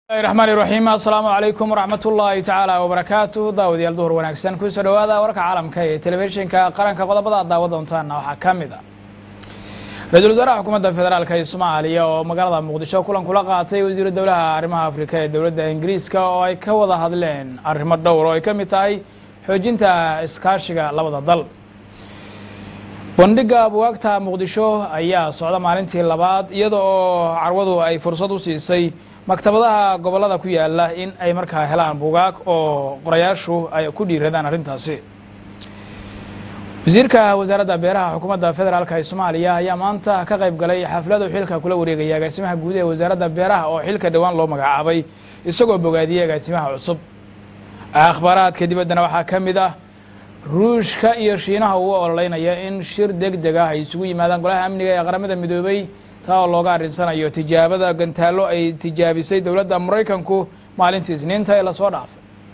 raxmaan iraxiim assalaamu calaykum waraxmat ullaahi tacaala wabarakaatu daawadayaal duhur wanaagsan kusoo dhawaada warka caalamka ee telefishinka qaranka qodobada aad daawa doontaana waxaa ka mid a ra-iisul wasaaraha xukuumadda federaalk ee soomaaliya oo magaalada muqdisho kulan kula qaatay wasiiru dowlaha arrimaha afrika ee dowladda ingiriiska oo ay ka wada hadleen arrimo dhowr oo ay ka mid tahay xoojinta iskaashiga labada dal bandhiga bugaagta muqdisho ayaa socda maalintii labaad iyada oo carwadu ay fursad u siisay maktabadaha gobollada ku yaala in ay markaa helaan bugaag oo qorayaashu ay ku dhiiradaan arrintaasi wasiirka wasaaradda beeraha xukuumadda federaalk ee soomaaliya ayaa maanta ka qayb galay xafladu xilka kula wareegaya agaasimaha guud ee wasaaradda beeraha oo xilka dhowaan loo magacaabay isagoo bogaadiyey agaasimaha cusub akhbaaraadka dibaddana waxaa ka mid ah ruushka iyo shiinaha uu ololeynaya in shir deg deg ah ay isugu yimaadaan golaha amniga ee qaramada midoobay taa oo looga arrinsanayo tijaabada gantaallo ay tijaabisay dowladda maraykanku maalintii isniinta ee lasoo dhaafay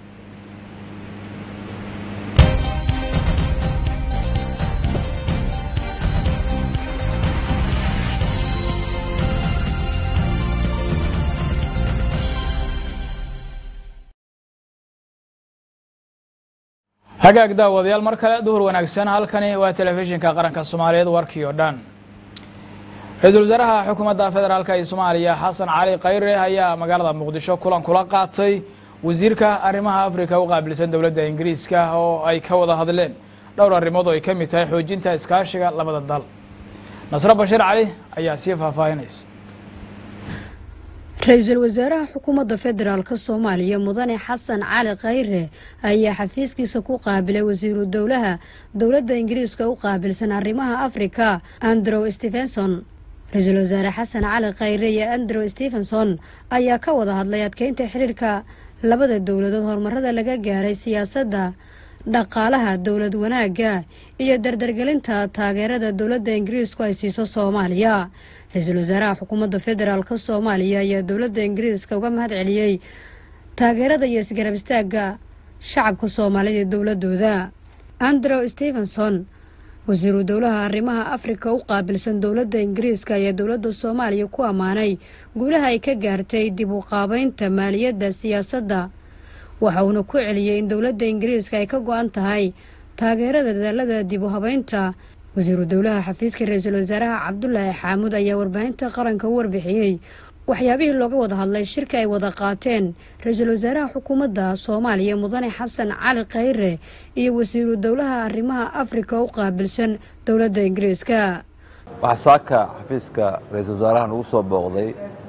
hagaag daawadayaal mar kale duhur wanaagsan halkani waa telefishinka qaranka soomaaliyeed warkii oo dhan ra-iisul wasaaraha xukuumadda federaalk ee soomaaliya xasan cali khayre ayaa magaalada muqdisho kulan kula qaatay wasiirka arrimaha afrika u qaabilsan dowladda ingiriiska oo ay ka wada hadleen dhowr arrimood oo ay ka mid tahay xoojinta iskaashiga labada dal nasre bashiir cali ayaa sii faahfaahinaysa ra-iisul wasaaraha xukuumadda federaalk soomaaliya mudane xasan cali khayre ayaa xafiiskiisa ku qaabilay wasiiru dowlaha dowladda ingiriiska u qaabilsan arrimaha afrika andrew stephenson ra-iisul wasaare xasan cali khayre iyo andrew stephenson ayaa ka wada hadlay adkeynta xiriirka labada dowladood horumarada laga gaaray siyaasadda dhaqaalaha dowlad wanaagga iyo dardargelinta taageerada dowladda ingiriisku ay siiso soomaaliya ra-iisul wasaaraha xukuumadda federaalk soomaaliya ayaa dowladda ingiriiska uga mahad celiyey taageerada iyo isgarab istaagga shacabka soomaalida ee dowladooda andrew stephenson wasiiru dowlaha arrimaha afrika u qaabilsan dowladda ingiriiska ayaa dowladda soomaaliya ku ammaanay guulaha ay ka gaartay dib u qaabeynta maaliyadda siyaasadda waxa uuna ku celiyey in dowladda ingiriiska ay ka go-an tahay taageerada dadaalada dib u habeynta wasiiru dowlaha xafiiska ra-iisul wasaaraha cabdulaahi xaamuud ayaa warbaahinta qaranka u warbixiyey waxyaabihii looga wada hadlay shirka ay wada qaateen ra-iisul wasaaraha xukuumadda soomaaliya mudane xasan cali khayre iyo wasiiru dowlaha arrimaha afrika u qaabilsan dowladda ingiriiska waxaa saaka xafiiska ra-iisul wasaaraha nagu soo booqday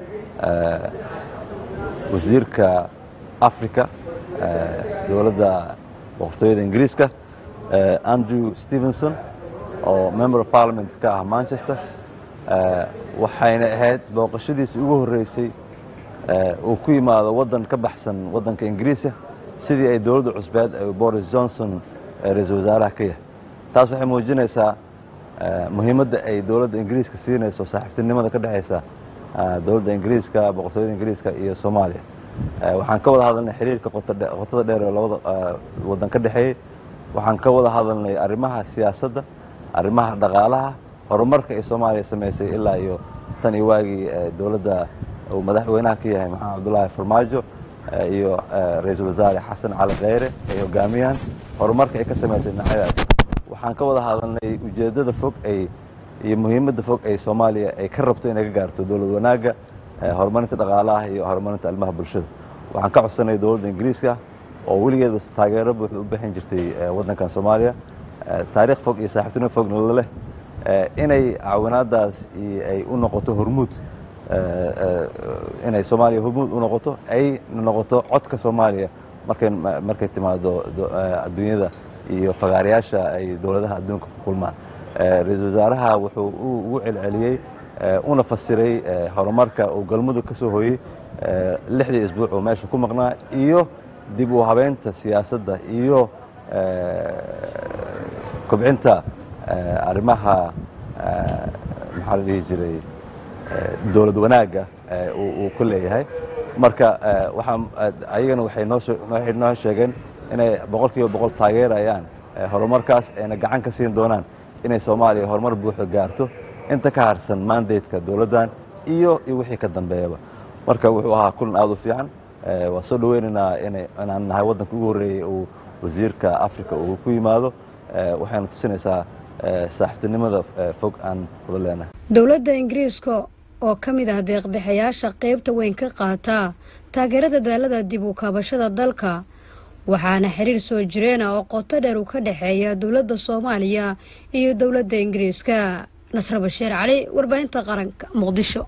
wasiirka africa dowladda boqortooyada ingiriiska andrew stevenson oo member of parliament ka ah manchester waxayna ahayd booqashadiisii ugu horreysay uu ku yimaado waddan ka baxsan waddanka ingiriiska sidii ay dowladda cusbeed boris johnson ra-iisul wasaaraha ka yahay taas waxay muujinaysaa muhiimadda ay dowladda ingiriiska siinayso saaxiibtinimada ka dhexaysa dowladda ingiriiska boqortooyada ingiriiska iyo soomaaliya waxaan ka wada hadalnay xiriirka qotada dheer ee labada waddan ka dhexeeyey waxaan ka wada hadalnay arrimaha siyaasadda arrimaha dhaqaalaha horumarka ay soomaaliya samaysay ilaa iyo tan iyo waagii dowladda uu madaxweynaha ka yahay maxamed cabdulaahi farmaajo iyo ra-iisul wasaare xasan cali khayre ay hogaamiyaan horumarka ay ka samaysay dhinacyadaas waxaan ka wada hadalnay ujeeddada fog ay iyo muhiimadda fog ay soomaaliya ay ka rabto inay ka gaarto dowlad wanaagga horumarinta dhaqaalaha iyo horumarinta arrimaha bulshada waxaan ka codsanay dowladda ingiriiska oo weligeeda taageero buuxda u bixin jirtay waddankan soomaaliya taariikh fog iyo saaxiibtinimo fogna laleh inay caawinaadaas ay u noqoto hormuud inay soomaaliya hormuud u noqoto ay noqoto codka soomaaliya markay markay timaado adduunyada iyo fagaarayaasha ay dowladaha adduunka ku kulmaan ra-iisul wasaaraha wuxuu ugu celceliyey una fasiray horumarka uu galmudug ka soo hooyey lixdii isbuuc oo meesha ku maqnaa iyo dib u habeynta siyaasadda iyo kobcinta arrimaha maxaa la dhihi jiray dowlad wanaagga uu ku leeyahay marka waxaa ayagana waxay noowaxay noo sheegeen inay boqol kiiba boqol taageerayaan horumarkaas ayna gacan ka siin doonaan inay soomaaliya horumar buuxda gaarto inta ka harsan mandateka dowladdan iyo iyo wixii ka dambeeyaba marka wuxuu ahaa kulan aada u fiican waa soo dhaweynaynaa inaan nahay waddanka ugu horreeyey uu wasiirka africa uu ku yimaado waxayna tusinaysaa saaxiibtinimada fog aan wada leenahay dowladda ingiriiska oo ka mid ah deeqbixayaasha qeybta weyn ka qaata taageerada daalada dib u kaabashada dalka waxaana xiriir soo jireena oo qoto dheer uu ka dhexeeya dowladda soomaaliya iyo dowladda ingiriiska nasre bashiir cali warbaahinta qaranka muqdisho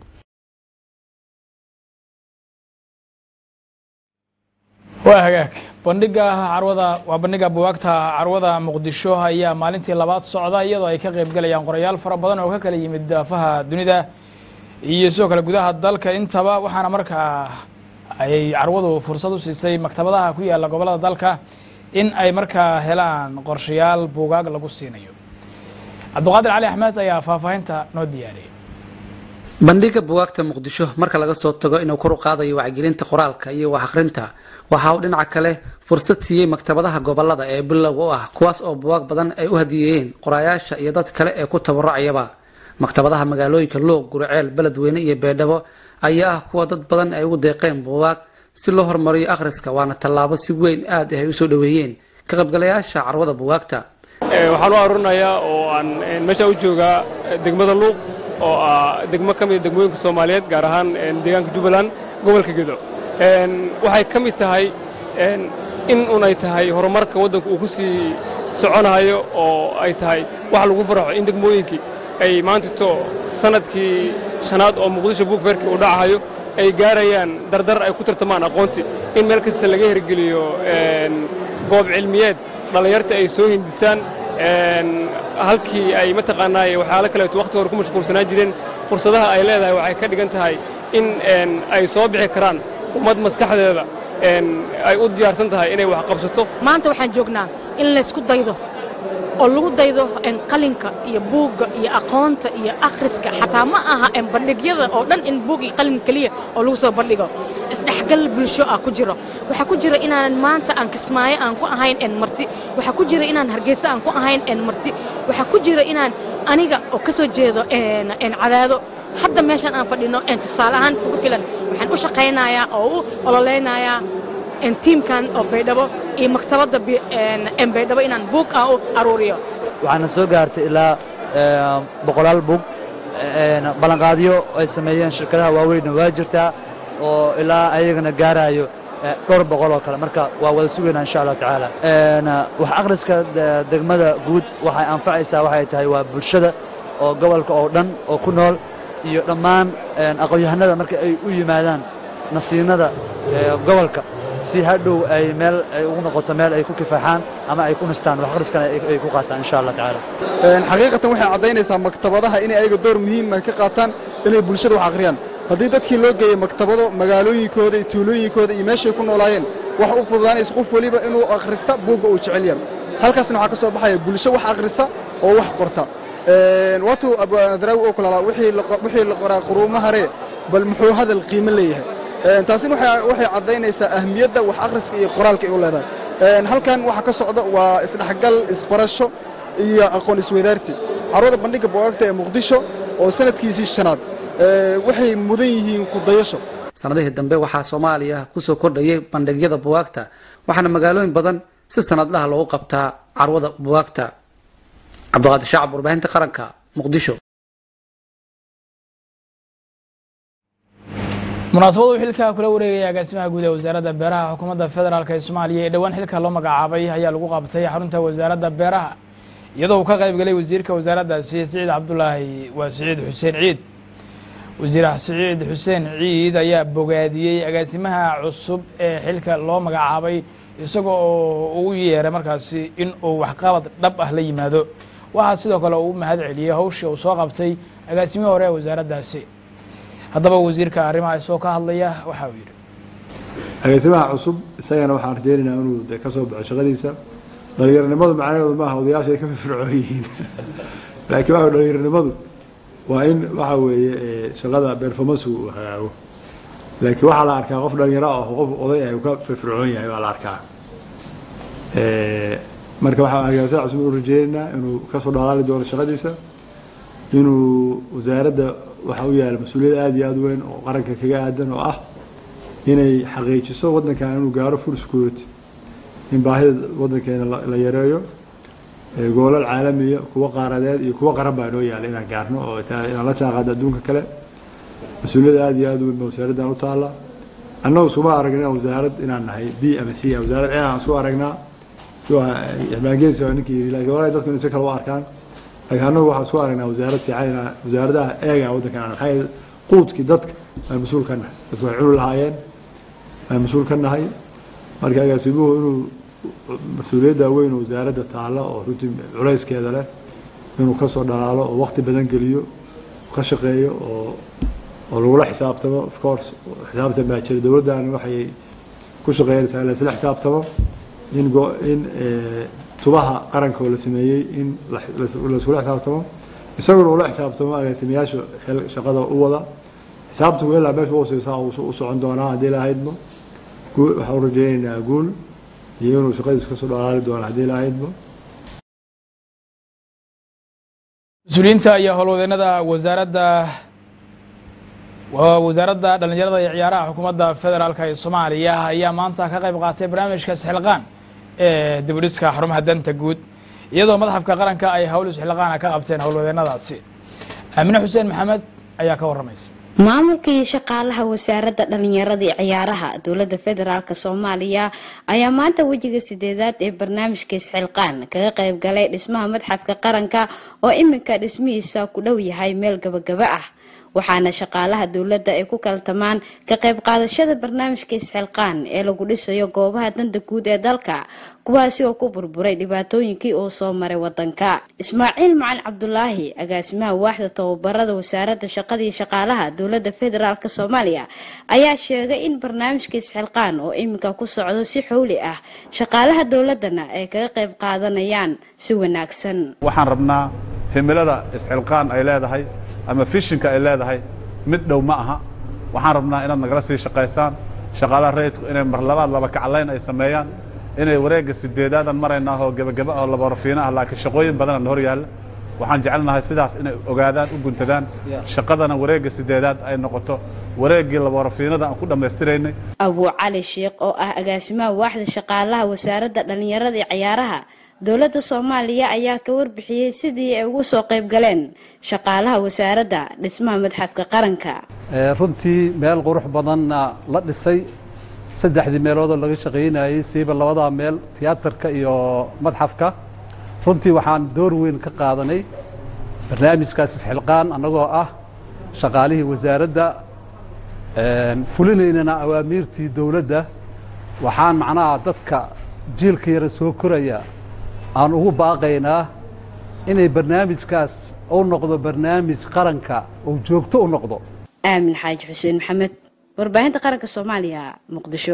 waa hagaag bandhiga carwada waa bandhiga buwaagta carwada muqdisho ayaa maalintii labaad socda iyadoo ay ka qayb galayaan qorayaal fara badan oo ka kala yimid daafaha dunida iyo sidoo kale gudaha dalka intaba waxaana markaa ay carwadu fursad u siisay maktabadaha ku yaala gobollada dalka in ay markaa helaan qorshayaal buugaag lagu siinayo cabdiqaadir cali axmed ayaa faahfaahinta noo diyaariyay bandhiga buwaagta muqdisho marka laga soo tago inuu kor u qaadayo wacyigelinta qoraalka iyo wax akhrinta waxa uu dhinaca kale fursad siiyey maktabadaha gobolada ee bilowga u ah kuwaas oo buwaag badan ay u hadiyeeyeen qoraayaasha iyo dad kale ee ku tabarucayaba maktabadaha magaalooyinka luuq guriceel beledweyne iyo beedhabo ayaa ah kuwa dad badan ay ugu deeqeen buugaag si loo horumariyo akhriska waana tallaabo si weyn aad ay usoo dhoweeyeen ka qaybgalayaasha carwada buwaagta waxaan u aruurinayaa oo aan meesha u joogaa degmada luuq oo ah degmo ka mida degmooyinka soomaaliyeed gaar ahaan deegaanka jubbaland gobolka gedo waxay ka mid tahay in unay tahay horumarka waddanku uu ku sii soconayo oo ay tahay wax lagu farxo in degmooyinkii ay maantito sanadkii shanaad oo muqdisho buugferkii uu dhacahayo ay gaarayaan dardar ay ku tartamaan aqoontii in meel kasta laga hirgeliyo goob cilmiyeed dhallinyarta ay soo hindisaan halkii ay mataqaanaaye waxyaalo kaleeto wakhti hore ku mashquulsanaa jireen fursadaha ay leedahay waxay ka dhigan tahay in ay soo bixi karaan ummad maskaxdeeda ay u diyaarsan tahay inay wax qabsato maanta waxaan joognaa in laysku daydo oo lagu daydo qalinka iyo buugga iyo aqoonta iyo akhriska xataa ma aha bandhigyada oo dhan in buug iyo qalin keliya oo lagu soo bandhigo isdhexgal bulsho ah ku jiro waxaa ku jira inaanan maanta aan kismaayo aan ku ahayn marti waxaa ku jira inaan hargeysa aan ku ahayn marti waxaa ku jira inaan aniga oo ka soo jeedo cadaado hadda meeshan aan fadhino tusaale ahaan ugu filan waxaan u shaqaynayaa oo u ololeynayaa tiimkan oo baydhabo iyo maktabadda baydhabo inaan buug aan u aruuriyo waxaana soo gaartay ilaa boqolaal buug ballanqaadyo ay sameeyeen shirkadaha waaweynna waa jirtaa oo ilaa ayagana gaarayo dhowr boqol oo kale marka waa wada sugaynaa insha allahu tacaala wax akhriska degmada guud waxay anfacaysaa waxay tahay waa bulshada oo gobolka oo dhan oo ku nool iyo dhammaan aqoon-yahanada marka ay u yimaadaan nasiinada gobolka si hadhow ay meel ay ugu noqoto meel ay ku kifaaxaan ama ay ku nistaan wax akhriskana ay ku qaataan insha allah tacaala xaqiiqatan waxay caddaynaysaa maktabadaha inay ayaga door muhiima ka qaataan inay bulshada wax akhriyaan haddii dadkii loo geeyey maktabado magaalooyinkooda iyo tuulooyinkooda iyo meeshay ku noolaayeen wax u fududaanaysa qof weliba inuu akhrista buugga uu jecel yahay halkaasna waxaa ka soo baxaya bulsho wax akhrisa oo wax qorta waatuu abanadraawi oo kulaalaa wixii la qoraa quruuma hare bal muxuu hadal qiimo leeyahay taasina waxay caddaynaysaa ahmiyadda wax akhriska iyo qoraalka ay u leedahay halkan waxa ka socda waa isdhexgal isbarasho iyo aqoon isweydaarsi carwada bandhigga bugaagta ee muqdisho oo sanadkiisii shanaad waxay mudan yihiin kudayasho sanadihii dambe waxaa soomaaliya kusoo kordhayay bandhigyada buwaagta waxaana magaalooyin badan si sanadlaha loogu qabtaa carwada buwaagta cabdiqaadir shacab warbaahinta qaranka muqdisho munaasabadu xilka kula wareegaya agaasimaha guud ee wasaaradda beeraha xukuumadda federaalk ee soomaaliya ee dhowaan xilka loo magacaabay ayaa lagu qabtay xarunta wasaaradda beeraha iyadoo uu ka qayb galay wasiirka wasaaraddaasi siciid cabdulaahi waa siciid xuseen ciid wasiir siciid xuseen ciid ayaa bogaadiyey agaasimaha cusub ee xilka loo magacaabay isaga oo ugu yeeray markaasi in uu waxqabad dhab ah la yimaado waxaa sidoo kale uu mahad celiyey hawshii uu soo qabtay agaasimihii hore ee wasaaraddaasi haddaba wasiirka arrimaha isagoo ka hadlaya waxa uu yidhi agaasimaha cusub isagana waxaan rajeynaynaa inuu de ka soo baxo shaqadiisa dhalinyaronimadu macnaheedu maaha odayaasha ay ka firfircoon yihiin laakiin waxa dhalinyaronimadu waa in waxa weeye shaqada performance uu hagaago laakiin waxaa la arkaa qof dhalinyaro ah qof oday ah uu ka firfircoon yahay waa la arkaa marka waxaa agaasimaha cusub u rajeynaynaa inuu kasoo dhalaali doono shaqadiisa inuu wasaaradda waxaa u yaala mas-uuliyad aada iyo aada u weyn oo qaranka kaga aadan oo ah inay xaqiijiso waddankan inuu gaaro full security in baahida waddankeena la yareeyo goolal caalamiya kuwa qaaradeed iyo kuwa qaran baa inoo yaala inaan gaarno oo inaan la jaanqaado adduunka kale mas-uuliyadda aada iyo aada u weyn ba wasaaraddan u taalla annagu iskuma aragna wasaarad inaan nahay b ama c wasaarad ceen aan isku aragnaa xildhibaangeesi waa ninkii yidhi lakin walahi dadku inay si kale u arkaan laakiin annagu waxaan isku aragnaa wasaarad fiican inaan wasaaradaha eegaan waddankan aan maxay quudkii dadka aan mas-uul ka nahay dadku way cuni lahaayeen aan mas-uul ka nahay marka agaasimuhu inuu mas-uuliyadda weyn oo wasaaradda taalla oo runtii culayskeeda leh inuu kasoo dhalaalo oo wakti badan geliyo ka shaqeeyo oo oo lagula xisaabtamo of course xisaabtan baa jira dowladdan waxay ku shaqeynaysaa la isla xisaabtamo in in tubaha qaranka oo la sameeyey in laiskula xisaabtamo isaguna ula xisaabtamo agaasimayaasha xil shaqada u wada xisaabtanku ilaa meesha uhooseysaa u socon doonaa haddii lahaydmo waxaan u rajeynaynaa guul iyo inuu shaqadiisa kasoo dhalaali doono haddii lahaydmo mas-uuliyiinta iyo howlwadeennada wasaaradda wasaaradda dhallinyarada iyo ciyaaraha xukuumadda federaalka ee soomaaliya ayaa maanta ka qayb qaatay barnaamijka isxilqaan ee dibudhiska xarumaha danta guud iyadoo madxafka qaranka ay hawl isxilqaana ka qabteen howlwadeennadaasi aamine xuseen maxamed ayaa ka warramaysa maamulka iyo shaqaalaha wasaaradda dhalinyarada iyo ciyaaraha dowladda federaalk soomaaliya ayaa maanta wejiga sideedaad ee barnaamijka isxilqaan kaga qayb galay dhismaha madxafka qaranka oo iminka dhismihiisa ku dhow yahay meel gabagaba ah waxaana shaqaalaha dowladda ay ku kaltamaan ka qayb qaadashada barnaamijka isxilqaan ee lagu dhisayo goobaha danta guud ee dalka kuwaasi oo ku burburay dhibaatooyinkii uu soo maray wadanka ismaaciil macalin cabdulaahi agaasimaha waaxda tababarada wasaaradda shaqada iyo shaqaalaha dowladda federaalk soomaaliya ayaa sheegay in barnaamijka isxilqaan oo iminka ku socdo si xowli ah shaqaalaha dowladana ay kaga qayb qaadanayaan si wanaagsan waxaan rabnaa himilada isxilqaan ay leedahay ama fishinka ay leedahay mid dhow ma aha waxaan rabnaa inaad nagala sii shaqaysaan shaqaalaha rayidku inay mar labaad laba kaclayn ay sameeyaan inay wareegga sideedaadan maraynaa oo gebagaba oo laborafiina ah laakiin shaqooyin badana na hor yaalla waxaan jecelnahay sidaas inay ogaadaan u guntadaan shaqadana wareegga sideedaad ay noqoto wareeggii laborafiinada aan ku dhammaystiraynay abuu cali sheekh oo ah agaasimaha waaxda shaqaalaha wasaaradda dhallinyarada iyo ciyaaraha dowladda soomaaliya ayaa ka warbixiyey sidii ay ugu soo qayb galeen shaqaalaha wasaaradda dhismaha madxafka qaranka runtii meel qurux badanna la dhisay saddexdii meeloodoo laga shaqaynayey siiba labadaa meel tiyaatarka iyo madxafka runtii waxaan door weyn ka qaadanay barnaamijkaas isxilqaan annagoo ah shaqaalihii wasaaradda fulinaynana awaamiirtii dowladda waxaan macnaha dadka jiilka yara soo koraya aan ugu baaqaynaa inay barnaamijkaas u noqdo barnaamij qaranka oo joogto u noqdo aamin xaaji xuseen maxamed warbaahinta qaranka soomaaliya muqdisho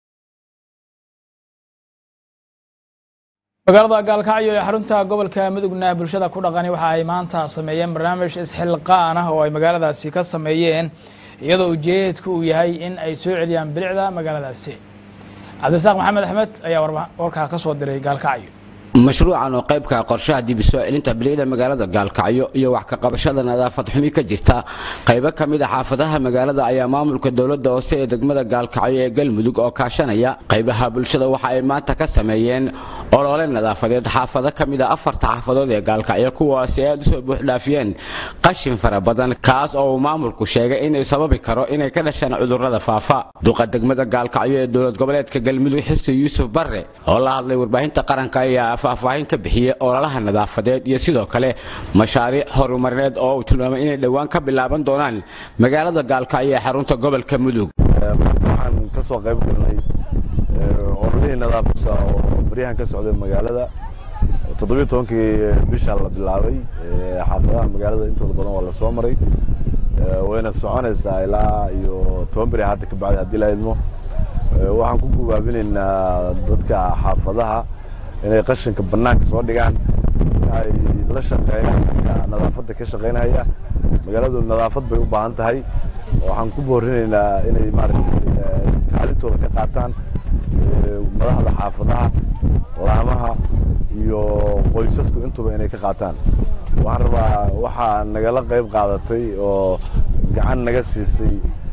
magaalada gaalkacyo ee xarunta gobolka mudugna bulshada ku dhaqani waxa ay maanta sameeyeen barnaamij isxilqaan ah oo ay magaaladaasi ka sameeyeen iyadoo ujeedku uu yahay in ay soo celiyaan bilicda magaaladaasi cabdirasaaq maxamed axmed ayaa warkaa ka soo diray gaalkacyo mashruucan oo qaybka qorshaha dib soo celinta bilicda magaalada gaalkacyo iyo wax ka qabashada nadaafad xumi ka jirta qaybo ka mid a xaafadaha magaalada ayaa maamulka dowladda hoose ee degmada gaalkacyo ee galmudug oo kaashanaya qaybaha bulshada waxa ay maanta ka sameeyeen olole nadaafadeed xaafado ka mid a afarta xaafadood ee gaalkacyo kuwaasi aad usoo buuxdhaafiyeen qashin fara badan kaas oo uu maamulku sheegay inay sababi karo inay ka dhashaan cudurrada faafa duqa degmada gaalkacyo ee dowlad goboleedka galmudug xirsi yuusuf barre oo la hadlay warbaahinta qaranka ayaa faahfaahin ka bixiyey ololaha nadaafadeed iyo sidoo kale mashaariic horumarineed oo uu tilmaamay inay dhowaan ka bilaaban doonaan magaalada gaalkacyo ee xarunta gobolka mudug waxaan ka soo qayb galnay ololihii nadaafadda oo baryahan ka socday magaalada toddobiyo tobankii bisha la bilaabay xaafadaha magaalada intooda badan waa la soo maray wayna soconaysaa ilaa iyo toban beri hadda ka bacdi haddii la idmo waxaan ku gubaabinaynaa dadka xaafadaha inay qashinka banaanka soo dhigaan ay la shaqeeyaan nadaafadda ka shaqeynaya magaaladu nadaafad bay u baahan tahay waxaan ku boorinaynaa inay maaragtay kaalintooda ka qaataan madaxda xaafadaha laamaha iyo qoysasku intuba inay ka qaataan waxaan rabaa waxaa nagala qayb qaadatay oo gacan naga siisay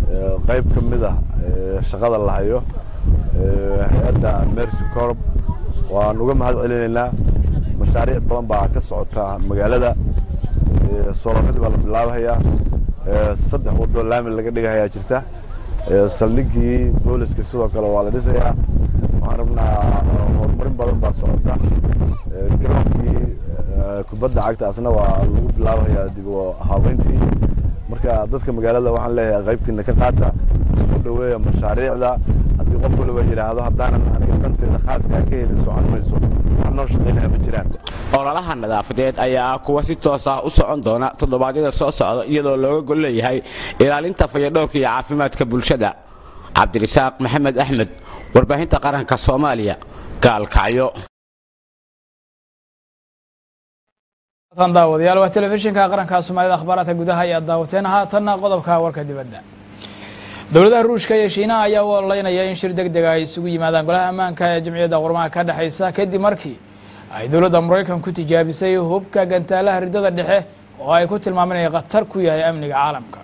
qayb ka mid ah shaqada la hayo hay-adda mercy corp waan uga mahad celinaynaa mashaariic badan baa ka socota magaalada soolonadii baa la bilaabahayaa saddex wadoo laami laga dhigahayaa jirta saldhigii booliska sidoo kale waa la dhisayaa waxaan rabnaa horumarin badan baa socota garoonkii kubadda cagta asna waa lagu bilaabahayaa dib u habeyntii marka dadka magaalada waxaan leeyahay qaybtiina ka qaata u dhaweeya mashaariicda haddii qof waliba yidhaahdo haddaanan aniga danteeda khaaskaa ka helin socon mayso wax noo shaqaynaya ma jiraan ololaha nadaafadeed ayaa ah kuwa si toos ah u socon doona toddobaadyada soo socda iyadoo looga gol leeyahay ilaalinta fayadhowrka iyo caafimaadka bulshada cabdirisaaq maxamed axmed warbaahinta qaranka soomaaliya gaalkacyo daawadayaal waa telefishinka qaranka soomaalida akhbaaraadka gudaha ayaa daawateen haatanna qodobka warka dibadda dowladaha ruushka iyo shiinaha ayaa u ololeynaya in shir deg dega ay isugu yimaadaan golaha ammaanka ee jamciyadda qormaha ka dhexaysa kadib markii ay dowladda maraykan ku tijaabisay hubka gantaalaha ridada dhexe oo ay ku tilmaameen inay khatar ku yahay amniga caalamka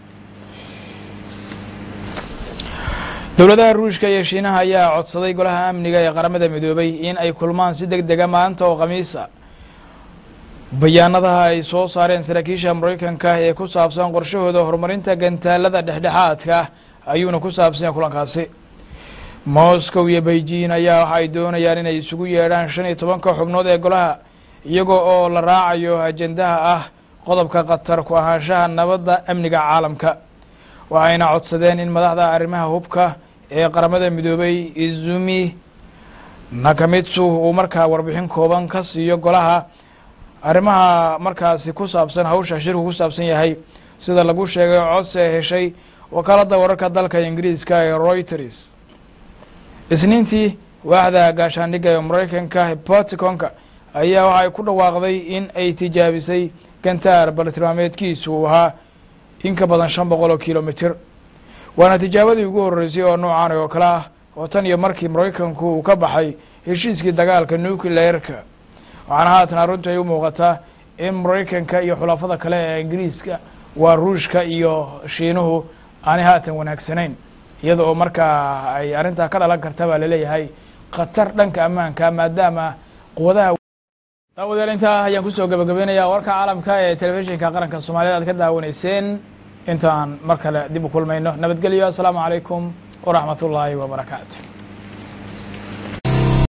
dowladaha ruushka iyo shiinaha ayaa codsaday golaha amniga ee qaramada midoobay in ay kulmaan si deg dega maanta oo khamiisa bayaanadaha ay soo saareen saraakiisha maraykanka ee ku saabsan qorshahooda horumarinta gantaalada dhexdhexaadka ayuuna ku saabsanya kulankaasi moscow iyo beijing ayaa waxa ay doonayaan inay isugu yeedhaan shan iyo tobanka xubnood ee golaha iyagoo oo la raacayo ajendaha ah qodobka khatar ku ahaanshaha nabadda amniga caalamka waxayna codsadeen in madaxda arrimaha hubka ee qaramada midoobay izumi nakamitsu uu markaa warbixin kooban ka siiyo golaha arrimaha markaasi ku saabsan hawsha shirku ku saabsan yahay sida lagu sheegay codsi ay heshay wakaaladda wararka dalka ingiriiska ee reuters isniintii waaxda gaashaandhigga ee maraykanka hepaticonka ayaa waxay ku dhawaaqday in ay tijaabisay gantaar baltilmaameedkiisu uu ahaa in ka badan shan boqol oo kilomitr waana tijaabadii ugu horreysay oo noocan oo kale ah oo tan iyo markii maraykanku uu ka baxay heshiiskii dagaalka nucleerka waxaana haatan arrintu ay u muuqataa in maraykanka iyo xulafada kale ee ingiriiska waa ruushka iyo shiinuhu aanay haatan wanaagsanayn iyada oo markaa ay arrintaa ka dhalan karta baa laleeyahay khatar dhanka ammaanka maadaama quwadaha daawadayaal intaa ayaan kusoo gabagabeynayaa warka caalamka ee telefishinka qaranka soomaaliyed aad ka daawanayseen intaan mar kale dib u kulmayno nabadgelyo assalaamu calaykum waraxmat ullaahi wabarakaatu